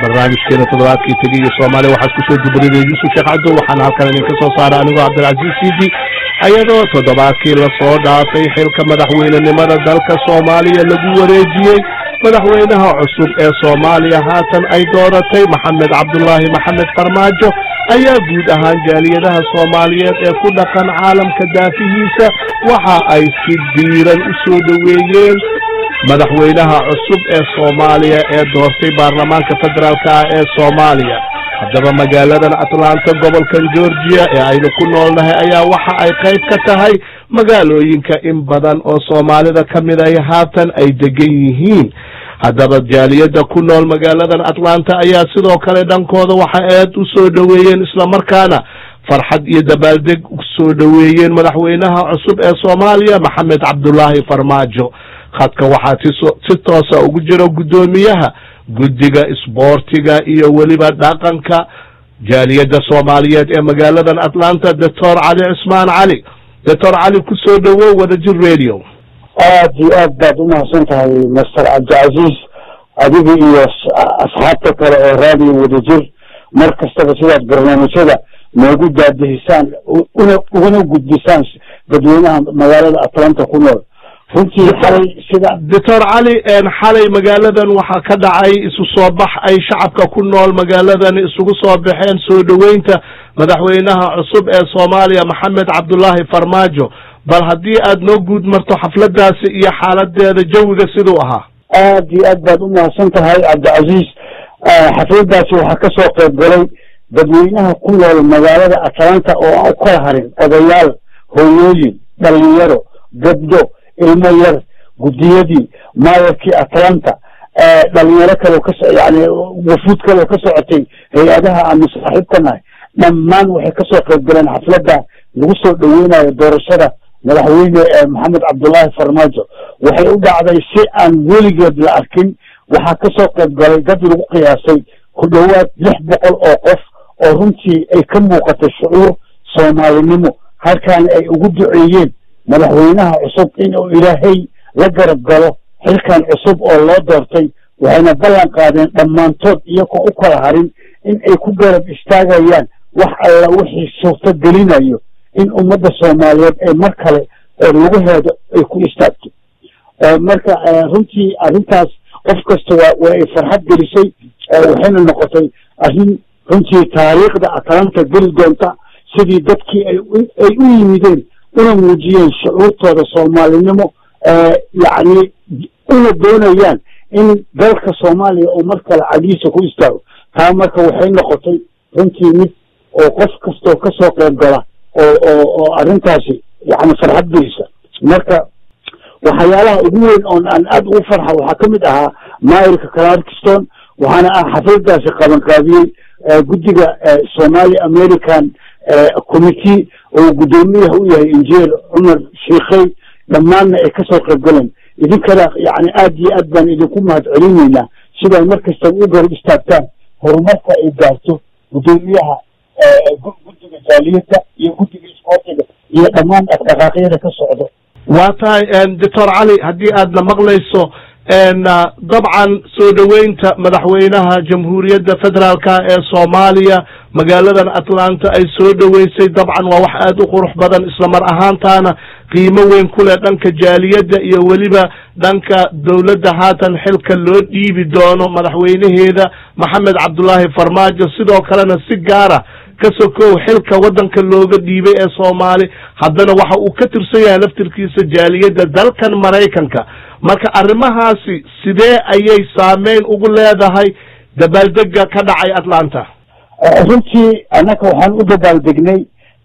barnaamijkeena toddobaadkii tegiyo soomaaliya waxaad kusoo dubaridaya yuusuf sheekh cabdo waxaana halkan idinka soo saara anigoo cabdilcaziiz sidi ayadoo toddobaadkii lasoo dhaafay xilka madaxweynenimada dalka soomaaliya lagu wareejiyey madaxweynaha cusub ee soomaaliya haatan ay dooratay maxamed cabdulaahi maxamed farmaajo ayaa guud ahaan jaaliyadaha soomaaliyeed ee ku dhaqan caalamka daafihiisa waxa ay si diiran u soo dhoweeyeen madaxweynaha cusub ee soomaaliya ee doortay baarlamaanka federaalka ah ee soomaaliya haddaba magaaladan atlanta gobolkan georgia ee aynu ku noolnahay ayaa waxa ay qayb ka tahay magaalooyinka in badan oo soomaalida ka mid ay haatan ay degan yihiin haddaba jaaliyadda ku nool magaaladan atlanta ayaa sidoo kale dhankooda waxa aad u soo dhoweeyeen islamarkaana farxad iyo dabaaldeg usoo dhoweeyeen madaxweynaha cusub ee soomaaliya maxamed cabdulaahi farmaajo khadka waxaa si toosa ugu jira guddoomiyaha guddiga isboortiga iyo weliba dhaqanka jaaliyadda soomaaliyeed ee magaaladan atlanta doctor cali cismaan cali doctor cali kusoo dhowow wadajir radio aad iyo aad baad umahadsan tahay master cabdicasiis adiga iyo asxaabta kale oo raadiyo wadajir mar kastaba sidaad barnaamijyada noogu daadihisaan una uguna gudbisaan dadweynaha magaalada atlanta ku nool runtii xalay sida doctor cali xalay magaaladan waxaa ka dhacay isu soo bax ay shacabka ku nool magaaladan isugu soo baxeen soo dhoweynta madaxweynaha cusub ee soomaaliya maxamed cabdulaahi farmaajo bal haddii aad noo guud marto xafladaasi iyo xaaladeeda jawiga siduu ahaa aad iyo aad baad umahadsan tahay cabdicasiis xafladaasi waxaa kasoo qayb galay dadweynaha ku nool magaalada atlanta oo aan u kala harin odayaal hooyooyin dhalinyaro gabdho ilmo yar guddiyadii maayarkii atlanta dhalinyaro kaleo ka yani wafuud kaleo ka socotay hay-adaha aanu saaxiibka nahay dhammaan waxay kasoo qayb galeen xafladda lagu soo dhoweynayo doorashada madaxweyne maxamed cabdullaahi farmaajo waxay u dhacday si aan weligeed la arkin waxaa kasoo qayb galay dad lagu qiyaasay ku dhowaad lix boqol oo qof oo runtii ay ka muuqatay shucuur soomaalinimo halkaana ay ugu duceeyeen madaxweynaha cusub inuu ilaahay la garab galo xilkan cusub oo loo doortay waxayna ballan qaadeen dhammaantood iyagoo u kala harin in ay ku garab istaagayaan wax alla wixii suurto gelinayo in ummadda soomaaliyeed ay mar kale laguheedo ay ku istaagto marka runtii arrintaas qof kasta waa waa ay farxad gelisay waxayna noqotay arrin runtii taariikhda atlanta geli doonta sidii dadkii ay ay u yimideen una muujiyeen shucuurtooda soomaalinimo yacni una doonayaan in dalka soomaaliya oo mar kale cadiisa ku istaago taa marka waxay noqotay runtii mid oo qof kastoo kasoo qayb gala oo oo oo arrintaasi yani farxad gelisa marka waxyaalaha ugu weyn oon aan aada ugu farxa waxaa ka mid ahaa maayirka clarkston waxaana ah xafladaasi qabanqaabiyey guddiga somali american committee oo guddoomiyaha u yahay injineer cumar shiikhey dhammaanna ay kasoo qayb galeen idinkana yani aad iyo aad baan idinku mahad celinaynaa sidaad mar kastaba u garab istaagtaan horumarka ay gaarto guddoomiyaha guddiga jaaliyadda iyo guddiga isboortiga iyo dhammaan dhaqdhaqaaqyada ka socdo waa tahay doctor cali haddii aadna maqlayso dabcan soo dhoweynta madaxweynaha jamhuuriyadda federaalka ee soomaaliya magaaladan atlanta ay soo dhoweysay dabcan waa wax aada u qurux badan islamar ahaantaana qiimo weyn ku leh dhanka jaaliyadda iyo weliba dhanka dowladda haatan xilka loo dhiibi doono madaxweynaheeda maxamed cabdulaahi farmaajo sidoo kalena si gaara ka sokow xilka waddanka looga dhiibay ee soomaali haddana waxa uu ka tirsan yahay laftirkiisa jaaliyadda dalkan maraykanka marka arrimahaasi sidee ayay saameyn ugu leedahay dabaaldega ka dhacay atlanta runtii annaga waxaan u dabaaldegnay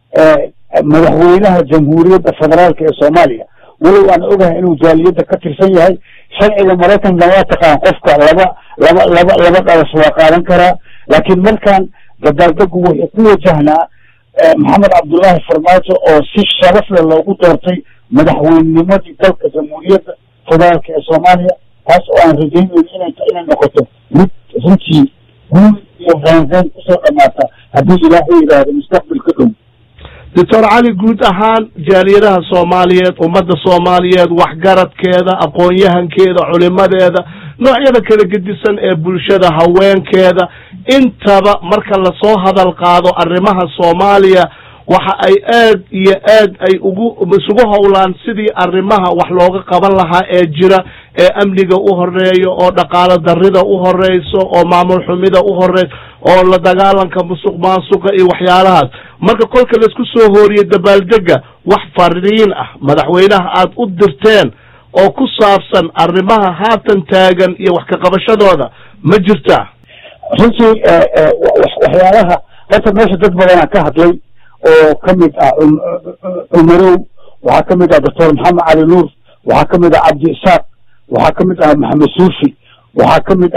madaxweynaha jamhuuriyadda federaalka ee soomaaliya walow aan ogahay inuu jaaliyadda ka tirsan yahay sharciga maraykanka waa taqaan qofka laba laba laba laba dhalas waa qaadan karaa laakiin markaan dabaaldegu wuxuu ku wajahnaa maxamed cabdullaahi farmaajo oo si sharaf leh loogu doortay madaxweynimadii dalka jamhuuriyadda federaalka ee soomaaliya taas oo aan rajaynayn inay inay noqoto mid runtii guul iyo reenreen kusoo dhamaata haddii ilaahay yidhaahdo mustaqbalka dhow doctor cali guud ahaan jaaliyadaha soomaaliyeed ummadda soomaaliyeed waxgaradkeeda aqoon-yahankeeda culimadeeda noocyada kala gedisan ee bulshada haweenkeeda intaba marka lasoo hadal qaado arrimaha soomaaliya waxa ay aad iyo aad ay ugu isugu howlaan sidii arrimaha wax looga qaban lahaa ee jira ee amniga u horeeyo oo dhaqaalo darrida u horeyso oo maamul xumida u horeyso oo la dagaalanka musuq maasuqa iyo waxyaalahaas marka kolka laisku soo hooriye dabaaldega wax fariin ah madaxweynaha aad u dirteen oo ku saabsan arrimaha haatan taagan iyo wax ka qabashadooda ma jirtaa runtii waxyaalaha horta meesha dad badanaa ka hadlay oo kamid ah cumarow waxaa kamid ah doctor maxamed cali nuur waxaa kamid ah cabdi isaaq waxaa kamid ah maxamed suufi waxaa kamid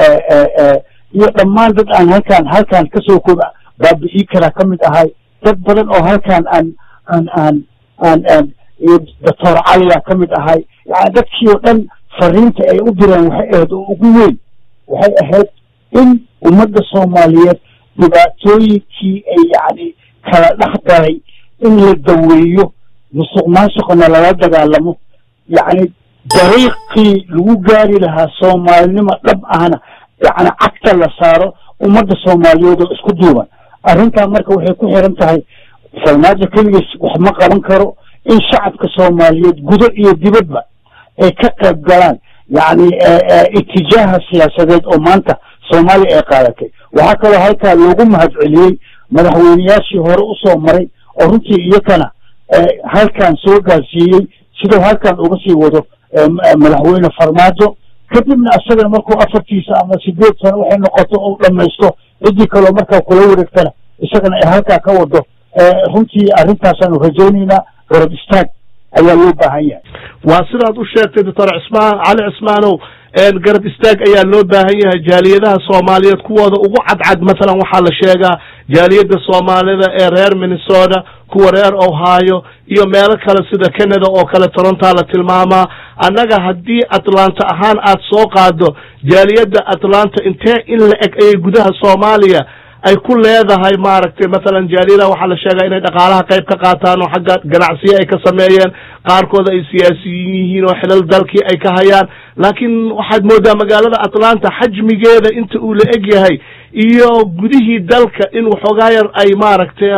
ahaa iyo dhammaan dad aan halkaan halkaan kasoo kooba baabi'ii karaa kamid ahay dad badan oo halkaan aan aan aan aan aan iyo doctor caliyaa kamid ahay yani dadkii oo dhan fariinta ay u direen waxay ahayd oo ugu weyn waxay ahayd in ummadda soomaaliyeed dhibaatooyinkii ay yacni kala dhex galay in la daweeyo musuq maasuqna lala dagaalamo yacni dariiqii lagu gaari lahaa soomaalinimo dhab ahna yacni cagta la saaro ummadda soomaaliyeed oo isku duuban arrintaa marka waxay ku xiran tahay farmaajo keligiis wax ma qaban karo in shacabka soomaaliyeed gudo iyo dibadba ay ka qayb galaan yacni itijaaha siyaasadeed oo maanta soomaaliya ay qaadatay waxaa kaloo halkaa loogu mahad celiyey madaxweyneyaashii hore usoo maray oo runtii iyakana halkan soo gaarsiiyey siduu halkan uga sii wado madaxweyne farmaajo kadibna isagana markuu afartiisa ama sideed sano waxay noqoto u dhamaysto ciddii kaloo markaa kula wareegtana isagana ay halkaa ka wado runtii arrintaasaanu rajaynaynaa garab istaag ayaa loo baahan yahay waa sidaad u sheegtay doctor cismaan cali cismaanow garab istaag ayaa loo baahan yahay jaaliyadaha soomaaliyeed kuwooda ugu cadcad mathalan waxaa la sheegaa jaaliyadda soomaalida ee reer minnesota kuwa reer ohio iyo meelo kale sida canada oo kale torontaa la tilmaamaa annaga haddii atlanta ahaan aad soo qaado jaaliyadda atlanta intee in la eg ayay gudaha soomaaliya ay ku leedahay maaragtay mathalan jaaliyadaha waxaa la sheegaa inay dhaqaalaha qayb ka qaataan oo xagga ganacsiyo ay ka sameeyeen qaarkood ay siyaasiyiin yihiin oo xilal dalkii ay ka hayaan laakiin waxaad moodaa magaalada atlanta xajmigeeda inta uu la eg yahay iyo gudihii dalka in waxoogaa yar ay maaragtay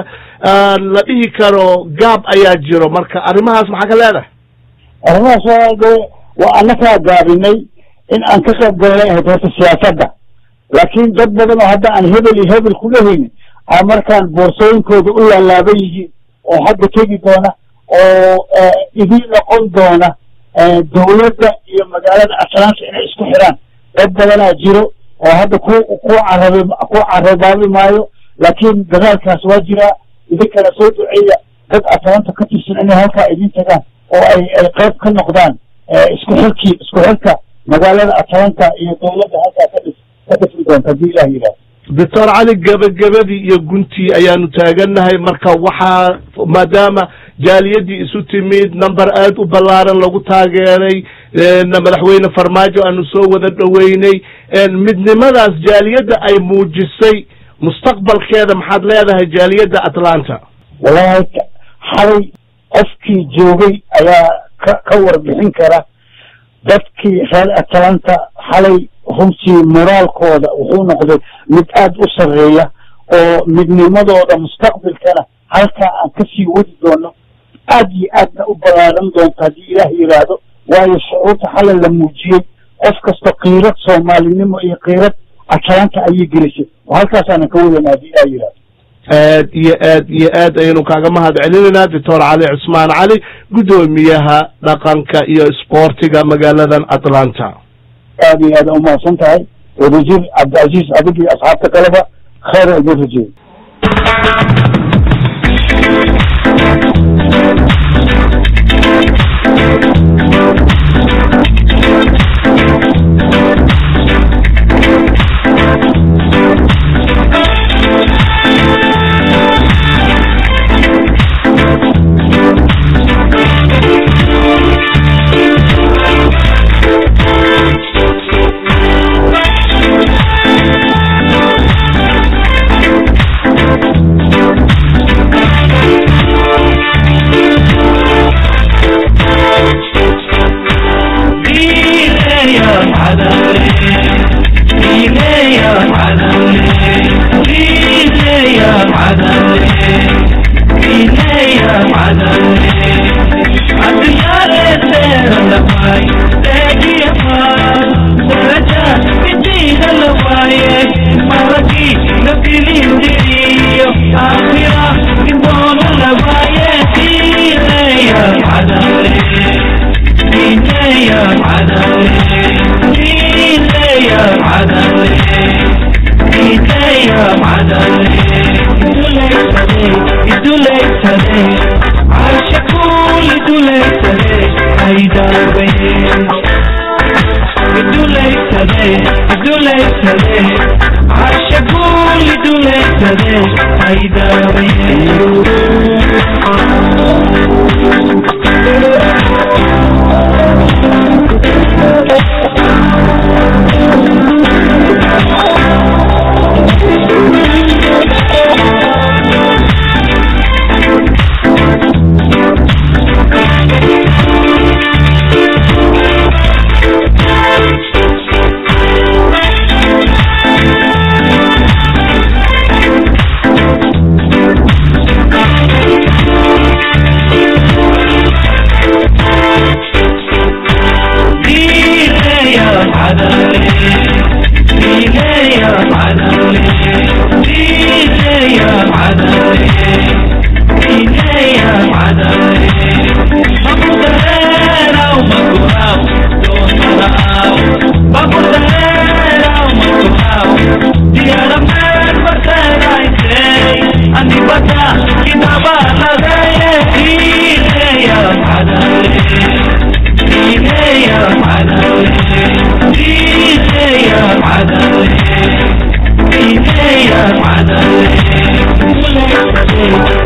la dhihi karo gaab ayaa jiro marka arrimahaas maxaa ka leedahay arrimahaas waa waa annakaa gaabinay in aan ka qayb galnay ahayd horta siyaasadda laakiin dad badan oo hadda aan hebel iyo hebel ku dhehaynin a markaan boorsooyinkooda u laalaaban yihiin oo hadda tegi doona oo idiin noqon doona dawladda iyo magaalada atlanta inay isku xiraan dad badanaa jiro oo hadda ku ku carabi ku carabaabi maayo laakiin dadaalkaas waa jiraa idinkana soo duceeya dad atlanta ka tirsan inay halkaa idin tagaan oo ay ay qayb ka noqdaan isku xirkii isku xirka magaalada atlanta iyo dawladda halkaa ka dhis ka dhisi doonta haddii ilah yidhahdo doctor cali gebagabadii iyo guntii ayaanu taagannahay marka waxaa maadaama jaaliyadii isu timid number aad u ballaaran lagu taageeray madaxweyne farmaajo aanu soo wada dhoweynay midnimadaas jaaliyadda ay muujisay mustaqbalkeeda maxaad leedahay jaaliyadda atlanta wallahi xalay qofkii joogay ayaa ka ka warbixin kara dadkii reer atlanta xalay runtii moraalkooda wuxuu noqday mid aad u sarreeya oo midnimadooda mustaqbalkana halkaa aan kasii wadi doono aad iyo aadna u ballaaran doonto haddii ilaah yidhaahdo waayo shucuurta xalay la muujiyey qof kasta kiirad soomaalinimo iyo kiirad atlanta ayay gelisay oo halkaasaanan ka wadana haddii ilaah yidhahdo aad iyo aad iyo aad ayaynu kaaga mahad celinaynaa doctor cali cusmaan cali guddoomiyaha dhaqanka iyo isboortiga magaaladan atlanta aad iyo aad umahadsan tahay wadajir cabdicaziiz adig iyo asxaabta kaleba khayr idin rajeeyo duleysade duleysade cashaquli duleysade Yeah.